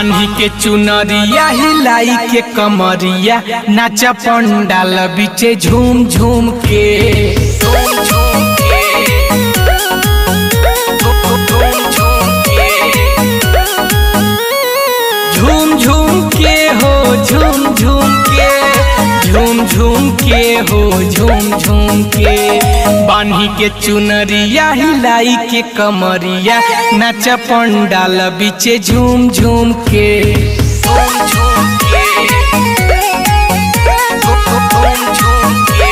बान्ही के चुनरिया हिलाई के कमरिया नाचा पंडाल बीचे झूम झूम के झूम झूम के झूम झूम के हो झूम झूम के झूम झूम के हो झूम झूम के बान्ही के चुनरिया हिलाई के कमरिया नाच पंडाल बीचे झूम झूम के झूम झूम के झूम झूम के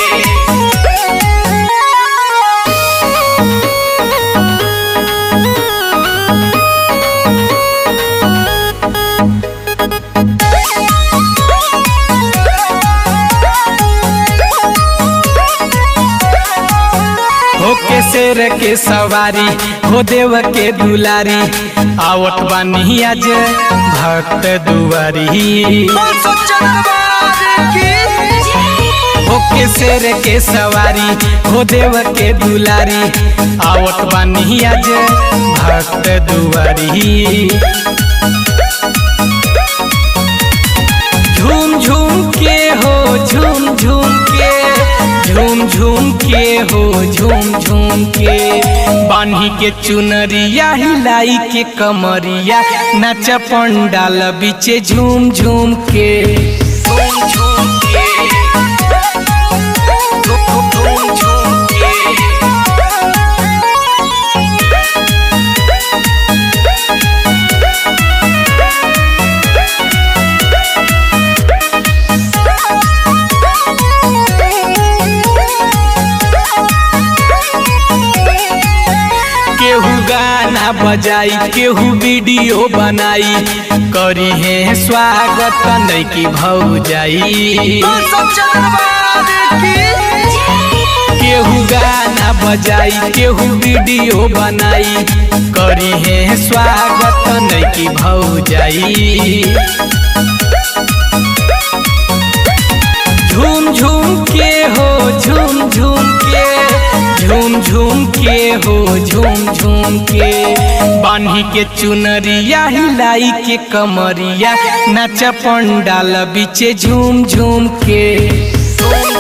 हो के शेर के सवारी हो देव के दुलारी आवत बानी आज भक्त दुआरी हो के शेर के सवारी हो देव के दुलारी आवत बानी आज भक्त दुआरी झूम झूम के हो झूम झूम के झूम झूम के हो झूम झूम के बान्ही के चुनरिया हिलाई के कमरिया नाच पंडाल बीचे झूम झूम के झूम झूम के झूम झूम के केहू गाना बजाई केहू वीडियो बनाई करी है स्वागत नैकी भौजाई केहू गाना बजाई केहू वीडियो बनाई करी है स्वागत नैकी भौजाई झूम झूम के हो झूम झूम के झूम झूम के हो झूम झूम के बान्ही के चुनरिया हिलाई के कमरिया नाच पंडाल बीचे झूम झूम के झूम